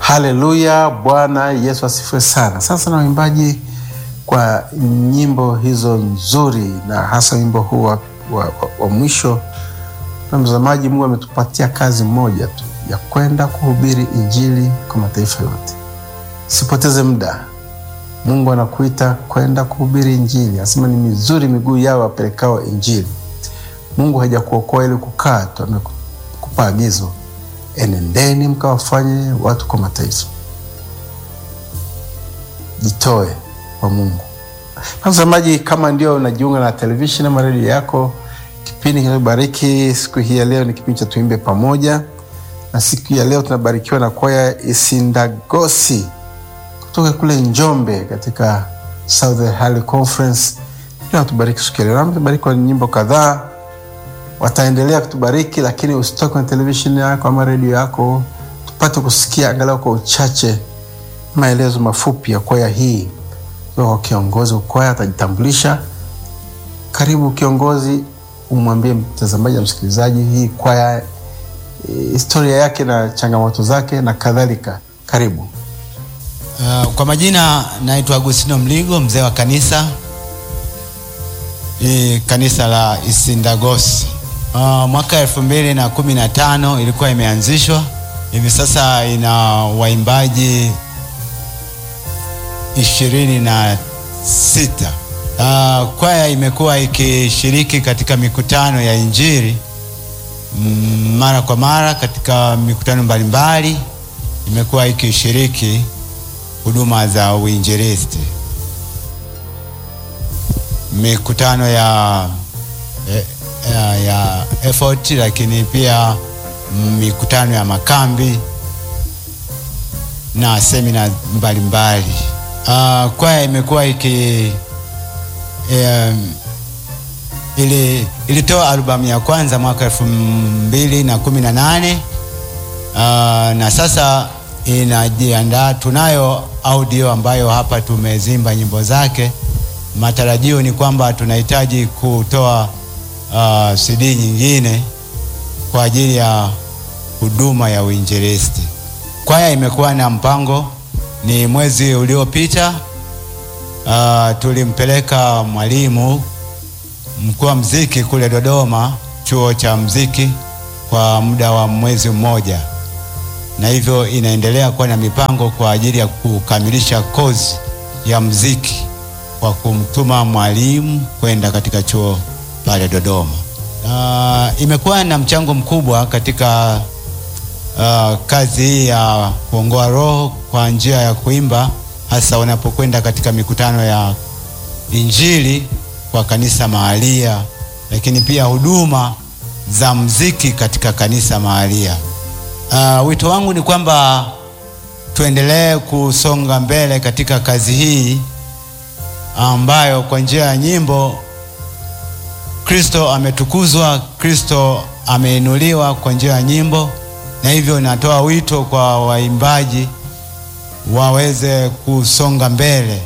Haleluya, Bwana Yesu asifiwe sana. Sasa na waimbaji kwa nyimbo hizo nzuri, na hasa wimbo huu wa, wa, wa, wa mwisho. Na mtazamaji, Mungu ametupatia kazi moja tu ya kwenda kuhubiri injili kwa mataifa yote. Sipoteze muda, Mungu anakuita kwenda kuhubiri injili. Anasema ni mizuri miguu yao wapelekao injili. Mungu hajakuokoa ili kukaa tu, amekupa agizo, enendeni mkawafanye watu kwa mataifa. Jitoe kwa Mungu. Mtazamaji, kama ndio unajiunga na televisheni ama redio yako, kipindi kinachobariki siku hii ya leo ni kipindi cha Tuimbe Pamoja, na siku ya leo tunabarikiwa na kwaya Isindagosi kutoka kule Njombe katika Southern Highland Conference. Natubariki siku ya leo, natubariki kwa nyimbo kadhaa, wataendelea kutubariki, lakini usitoke kwenye televisheni yako ama redio yako, tupate kusikia angalau kwa uchache maelezo mafupi ya kwaya hii kwa kiongozi kwaya atajitambulisha. Karibu kiongozi, umwambie mtazamaji na msikilizaji hii kwaya, historia yake na changamoto zake na kadhalika. Karibu. Uh, kwa majina naitwa Agustino Mligo, mzee wa kanisa hii kanisa la Isindagosi. Uh, mwaka elfu mbili na kumi na tano ilikuwa imeanzishwa, hivi sasa ina waimbaji ishirini na sita. Uh, kwaya imekuwa ikishiriki katika mikutano ya injili mm, mara kwa mara katika mikutano mbalimbali, imekuwa ikishiriki huduma za uinjilisti, mikutano ya, ya, ya effort, lakini pia mikutano ya makambi na semina mbalimbali. Uh, kwaya imekuwa iki um, ili ilitoa albamu ya kwanza mwaka elfu mbili na kumi na nane uh, na sasa inajiandaa. Tunayo audio ambayo hapa tumezimba nyimbo zake. Matarajio ni kwamba tunahitaji kutoa uh, CD nyingine kwa ajili ya huduma ya uinjilisti. Kwaya imekuwa na mpango ni mwezi uliopita, uh, tulimpeleka mwalimu mkuu wa mziki kule Dodoma, chuo cha mziki kwa muda wa mwezi mmoja, na hivyo inaendelea kuwa na mipango kwa ajili ya kukamilisha kozi ya mziki kwa kumtuma mwalimu kwenda katika chuo pale Dodoma. Uh, imekuwa na mchango mkubwa katika Uh, kazi hii ya kuongoa roho kwa njia ya kuimba, hasa wanapokwenda katika mikutano ya injili kwa kanisa mahalia, lakini pia huduma za mziki katika kanisa mahalia. Uh, wito wangu ni kwamba tuendelee kusonga mbele katika kazi hii ambayo kwa njia ya nyimbo Kristo ametukuzwa, Kristo ameinuliwa kwa njia ya nyimbo na hivyo natoa wito kwa waimbaji waweze kusonga mbele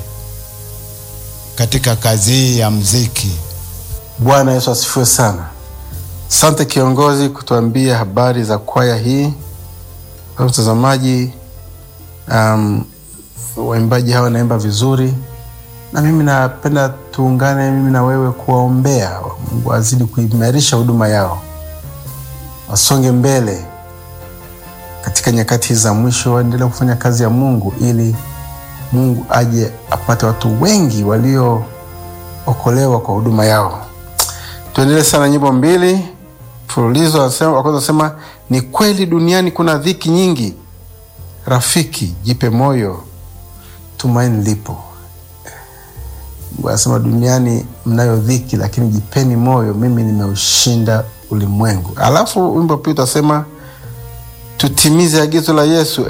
katika kazi hii ya mziki. Bwana Yesu asifiwe sana. Asante kiongozi kutuambia habari za kwaya hii. Kwa mtazamaji, um, waimbaji hawa wanaimba vizuri, na mimi napenda tuungane mimi na wewe kuwaombea Mungu azidi kuimarisha huduma yao, wasonge mbele katika nyakati za mwisho waendelee kufanya kazi ya Mungu ili Mungu aje apate watu wengi waliookolewa kwa huduma yao. Tuendelee sana nyimbo mbili mfululizo. Wa kwanza anasema ni kweli duniani kuna dhiki nyingi, rafiki jipe moyo, tumaini lipo. Mungu anasema duniani mnayo dhiki, lakini jipeni moyo, mimi nimeushinda ulimwengu. Alafu wimbo pia utasema tutimize agizo la Yesu,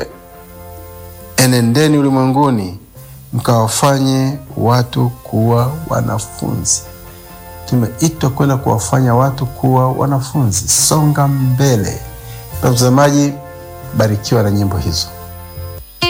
enendeni ulimwenguni mkawafanye watu kuwa wanafunzi. Tumeitwa kwenda kuwafanya watu kuwa wanafunzi. Songa mbele. Mtazamaji, barikiwa na nyimbo hizo.